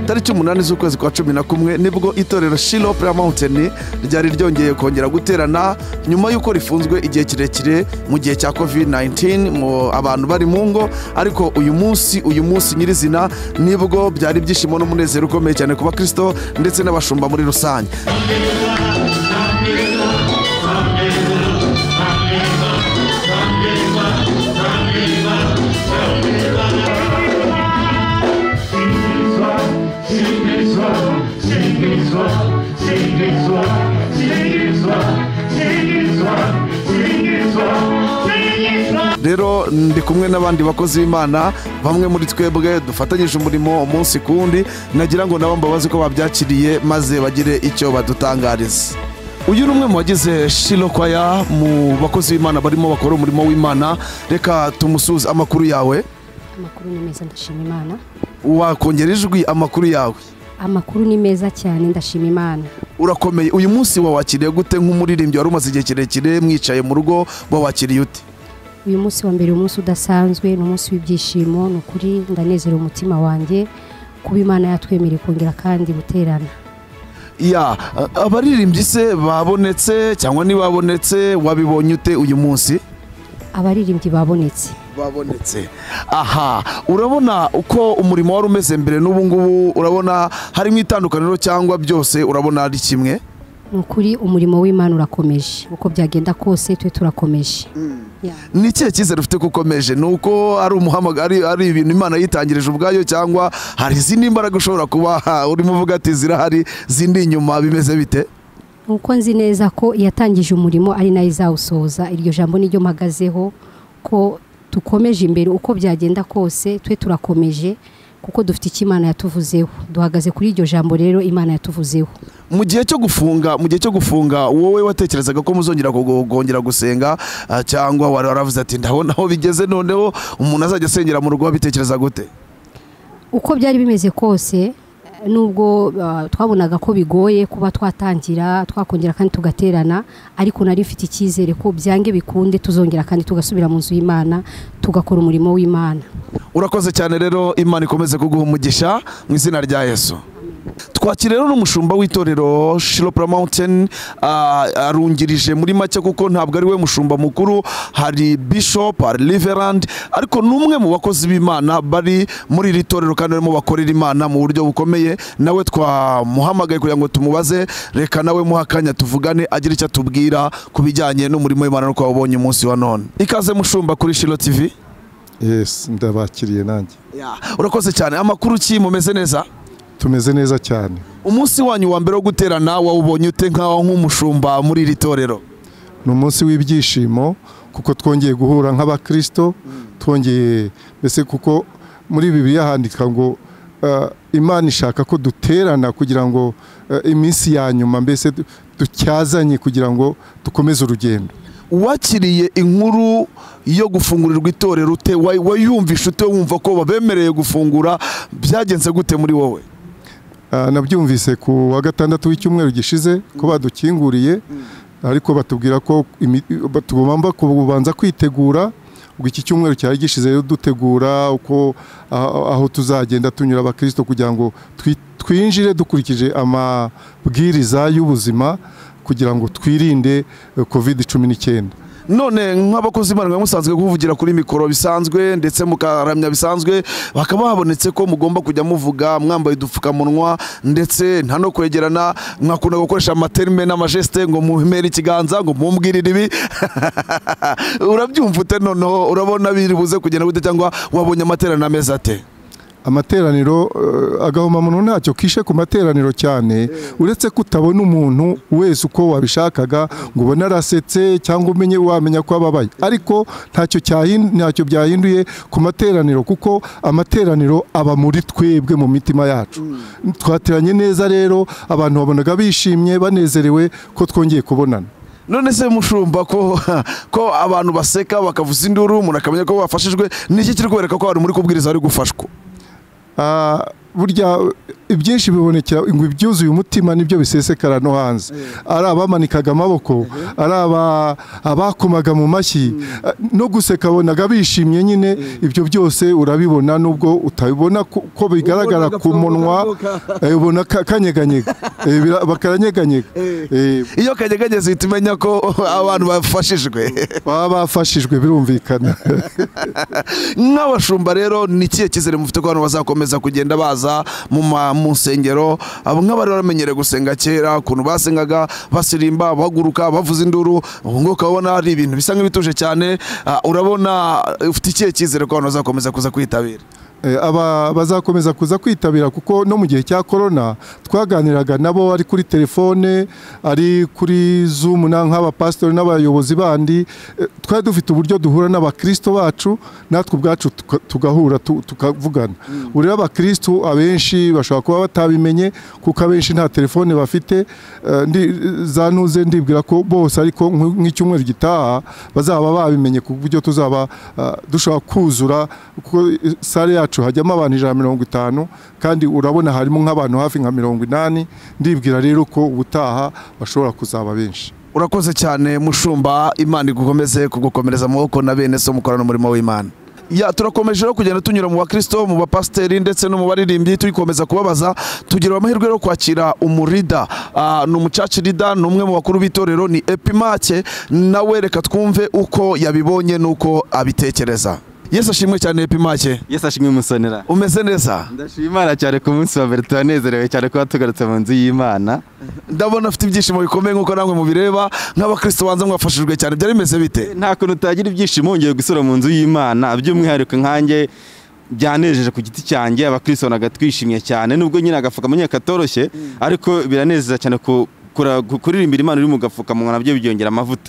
tariki umunani z'ukwezi kwa cumi na kumwe nibwo itorero shilo pura mawunteni ryari ryongeye kongera guterana nyuma y'uko rifunzwe igihe kirekire mu gihe cya covid 19 abantu bari mu ngo ariko uyu munsi uyu munsi nyirizina nibwo byari ibyishimo n'umunezero ukomeye cyane ku bakristo ndetse n'abashumba muri rusange rero ndi kumwe n'abandi bakozi b'imana bamwe muri twebwe dufatanyije umurimo umunsi ku wundi nagira ngo nabo mbabaze ko babyakiriye maze bagire icyo badutangariza uyu ni umwe mu bagize shilo kwaya mu bakozi b'imana barimo bakora umurimo w'imana reka tumusuze amakuru yawe amakuru ni meza ndashima imana wakongera ijwi amakuru yawe amakuru ni meza cyane ndashima imana urakomeye uyu munsi wawakiriye gute nk'umuririmbyi wari umaze igihe kirekire mwicaye mu rugo wawakiriye ute uyu munsi wa mbere umunsi udasanzwe ni umunsi w'ibyishimo ni ukuri ndanezera umutima wanjye kuba imana yatwemereye kongera kandi guterana ya a- abaririmbyi se babonetse cyangwa ntibabonetse wabibonye ute uyu munsi abaririmbyi babonetse babonetse aha urabona uko umurimo wari umeze mbere n'ubu ngubu urabona harimo itandukaniro cyangwa byose urabona ari kimwe ni ukuri umurimo w'imana urakomeje uko byagenda kose twe turakomeje Ya. ni ikihe cyizere ufite ko ukomeje ni uko ari umuhamagaro ari, ari ibintu imana yitangirije ubwayo cyangwa hari izindi mbaraga ushobora kuba ha, urimo uvuga ati zirahari zindi inyuma bimeze bite nuko nzi neza ko iyatangije umurimo ari nayo izawusohoza iryo jambo niryo mpagazeho ko dukomeje imbere uko byagenda kose twe turakomeje kuko dufite icyo imana yatuvuzeho duhagaze kuri iryo jambo rero imana yatuvuzeho mu gihe cyo gufunga mu gihe cyo gufunga wowe watekerezaga ko muzongera kugo- kongera gusenga ah, cyangwa wari waravuze ati ndabona aho bigeze noneho umuntu azajya asengera mu rugo wabitekereza gute uko byari bimeze kose eh, nubwo ah, twabonaga ko bigoye kuba twatangira twakongera kandi tugaterana ariko nari mfite icyizere ko byange bikunde tuzongera kandi tugasubira mu nzu y'imana tugakora umurimo w'imana urakoze cyane rero imana ikomeze kuguha umugisha mu izina rya yesu twakira rero n'umushumba w'itorero shiropura mawunteni arungirije muri make kuko ntabwo ari we mushumba mukuru hari bishop hari riverandi ariko ni umwe mu bakozi b'imana bari muri iri torero kandi barimo bakorera imana mu buryo bukomeye nawe twamuhamagaye kugira ngo tumubaze reka nawe muhe akanya tuvugane agira icyo atubwira ku bijyanye n'umurimo w'imana n'uko wawubonye umunsi wa none ikaze mushumba kuri shiro tivi yesi ndabakiriye nanjye Ya, urakoze cyane amakuru ki mumeze neza tumeze neza cyane umunsi wanyu wa mbere wo guterana wawubonye ute nkaho nk'umushumba muri iri torero ni umunsi w'ibyishimo kuko twongeye guhura nk'abakirisito twongeye mbese kuko muri bibiliya handika ngo eh, imana ishaka ko duterana kugira ngo eh, iminsi ya nyuma mbese du- dutyazanye kugira ngo dukomeze urugendo wakiriye inkuru yo gufungurirwa itorero ute Wa- wayumvisha ute wumva ko babemereye gufungura byagenze gute muri wowe Ah, nabyumvise ku wa gatandatu w'icyumweru gishize ko badukinguriye ariko batubwira ko imi- ba- tugomba kubanza kwitegura ubwo iki cyumweru cyari gishize rero dutegura uko ah, aho tuzagenda tunyura abakirisito kugira ngo twi- twinjire dukurikije amabwiriza y'ubuzima kugira ngo twirinde eh, covid cumi n'icyenda none nk'abakozi b'imana mwaba musanzwe kuvugira kuri mikoro bisanzwe ndetse mukaramya bisanzwe bakaba habonetse ko mugomba kujya muvuga mwambaye udupfukamunwa ndetse nta no kwegerana mwakunda gukoresha amaterime n'amajesite ngo mumere ikiganza ngo mumbwirire ibi urabyumva ute noneho urabona biri buze kugenda gute cyangwa wabonye amaterano ameze ate amateraniro eh, agahomamunwa ntacyo kishe ku materaniro cyane uretse ko utabona umuntu wese uko wabishakaga ngo ubone arasetse cyangwa umenye wamenya ko ababaye ariko ntacyo cyahin- ntacyo byahinduye ku materaniro kuko amateraniro aba muri twebwe mu mitima yacu twateranye neza rero abantu babonaga bishimye banezerewe ko twongeye kubonana none se mushumba ko ko abantu baseka bakavuza induru umuntu akamenya ko bafashijwe niki kiri kubereka ko hari muri kubwiriza ari gufashwa Ah, burya ibyinshi bibonekera ngo ibyuzuye umutima nibyo bisesekara no hanze ari abamanikaga amaboko ari aba- abakomaga mu mashyi Eh, no guseka abonaga bishimye nyine ibyo byose urabibona nubwo utabibona ko ko bigaragara Ubona ku munwa agapfukamunwa. eh, ubona ka- kanyeganyega Eh, bira- bakaranyeganyega Eh, iyo kanyeganyeze uhita umenya ko abantu bafashijwe baba bafashijwe birumvikana nk'abashumba rero ni ikihe cyizere mufite ko abantu bazakomeza kugenda baza mu ma- mu nsengero abo nk'abari baramenyereye gusenga kera ukuntu basengaga basirimba bahaguruka bavuza induru ubu ngubu ukabona ari ibintu bisa nk'ibituje cyane Ah, urabona eh, ufite ikihe cyizere ko abantu bazakomeza kuza kwitabira Eh, aba bazakomeza kuza kwitabira kuko no mu gihe cya korona twaganiraga nabo ari kuri telefone ari kuri zoom na nk'abapasitori n'abayobozi bandi eh, twari dufite uburyo duhura n'abakristo bacu natwe ubwacu tuka- tugahura tu- tukavugana ubu rero abakristo abenshi bashobora kuba batabimenye kuko abenshi nta telefone bafite eh, ndi- za ntuze ndibwira ko bose ariko nk'u- nk'icyumweru gitaha bazaba babimenye ku buryo tuzaba ah, dushobora kuzura kuko sale yacu hajyamo abantu ijana na mirongo itanu kandi urabona harimo nk'abantu hafi nka mirongo inani ndibwira rero ko ubutaha bashobora kuzaba benshi urakoze cyane mushumba imana igukomeze kugukomereza amaboko na bene so mukorana umurimo w'imana ya turakomeje rero kugenda tunyura mu bakristo mu bapasiteri ndetse no mu baririmbyi tugikomeza kubabaza tugira amahirwe yo kwakira umurida Ah, ni umucaci rida ni umwe mu bakuru b'itorero ni epimake nawe reka twumve uko yabibonye n'uko abitekereza yesu ashimwe cyane epimake Yesu ashimwe umusonera umeze neza ndashima imana cyane ku munsi wa mbere turanezerewe cyane kuba tugarutse mu nzu y'imana ndabona afite ibyishimo bikomeye nk'uko namwe mubireba nk'abakristo banza mwafashijwe cyane byari bimeze bite nta kuntu utagira ibyishimo wongeye gusura mu nzu y'imana by'umwihariko nkanjye byanejeje ku giti cyanjye abakristo bonaga twishimye cyane nubwo nyine agapfukamunwa katoroshye ariko biranezeza cyane ku kura- ku- kuririmbira imana uri mu gapfukamunwa nabyo byongera amavuta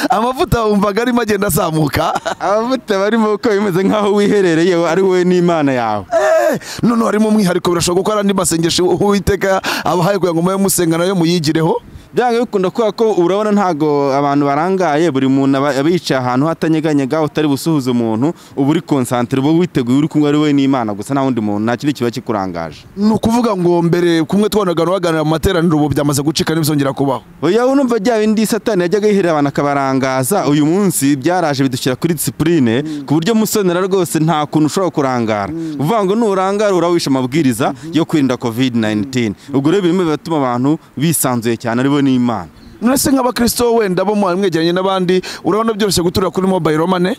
amavuta wumvaga arimo agenda azamuka amavuta barimo uko bimeze nk'aho wiherereye ari wowe n'imana yawe Eh, noneho harimo umwihariko birashoboka ko hari andi masengesho uwiteka abahaye kugira ngo mube musenga nayo muyigireho byanga bikunda kubera ko urabona ntago abantu barangaye buri muntu aba aba yicaye ahantu hatanyeganyega utari busuhuze umuntu uba uri konsantere uba witeguye uri kumwe ari we n'imana gusa nta wundi muntu nta kindi kiba kikurangaje ni ukuvuga ngo mbere kumwe twanaga baganira mu materaniro ubu byamaze gucika ntibizongera kubaho oya unumva bya bindi satani yajyaga yihera abantu akabarangaza uyu munsi byaraje bidushyira kuri disipurine ku buryo musonera rwose nta kuntu ushobora kurangara uvuga ngo nurangara urawishe amabwiriza yo kwirinda covid 19 ubwo rero birimo biratuma abantu bisanzuye cyane ari bo n'imana nonese nk'abakristo wenda bo muba mwegeranye n'abandi urabona byoroshye guturira kuri mobile mane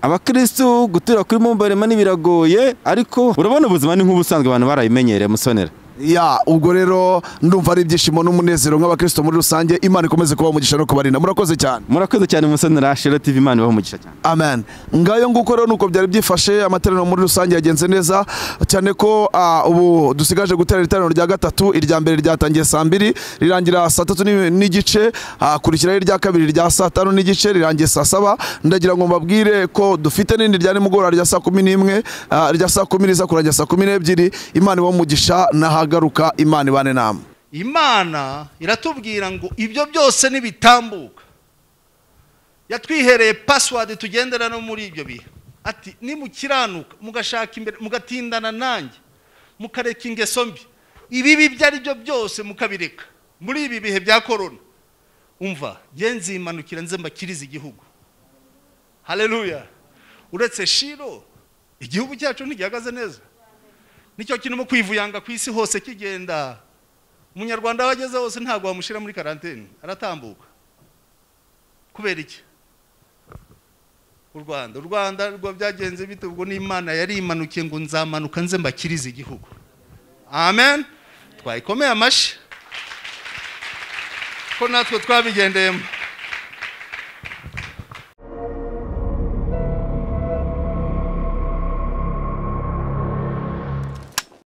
abakirisitu gutura kuri mobile money biragoye ariko urabona ubuzima ni nk'ubusanzwe abantu barabimenyereye musonera ya ubwo rero ndumva ari ibyishimo n'umunezero nk'abakristo muri rusange imana ikomeze kuba umugisha no kubarinda murakoze cyane murakoze cyane musonera shero tv imana ibaha umugisha cyane amen ngayo nguko rero nuko byari byifashe amateraniro muri rusange yagenze neza cyane ko ah, ubu dusigaje gutera iteraniro rya gatatu irya mbere ryatangiye saa mbiri rirangira saa tatu ni- n'igice hakurikiraho irya kabiri rya saa tanu n'igice rirangiye saa saba ndagira ngo mbabwire ko dufite n'indi rya nimugoroba rya saa kumi n'imwe ah, rya saa kumi riza kurangira saa kumi n'ebyiri imana ibamugisha n'ahagaruka imana ibane nama imana iratubwira ngo ibyo byose nibitambuka yatwihereye pasiwadi tugendera no muri ibyo bihe ati nimukiranuka mugashaka imbere mugatindana nanjye mukareka ingeso mbi ibibi ibyo ari byo byose mukabireka muri ibi bihe bya korona umva nge nzimanukira nze mbakirize igihugu haleluya uretse shiro igihugu cyacu ntigihagaze neza nicyo kirimo kwivuyanga ku isi hose kigenda umunyarwanda aho ageze hose ntabwo wamushyira muri karantene aratambuka kubera iki u rwanda u rwanda rwo byagenze bite ubwo n'imana yari imanukiye ngo nzamanuka nze mbakirize igihugu amen twayikomeye amashyi ko natwe twabigendeyemo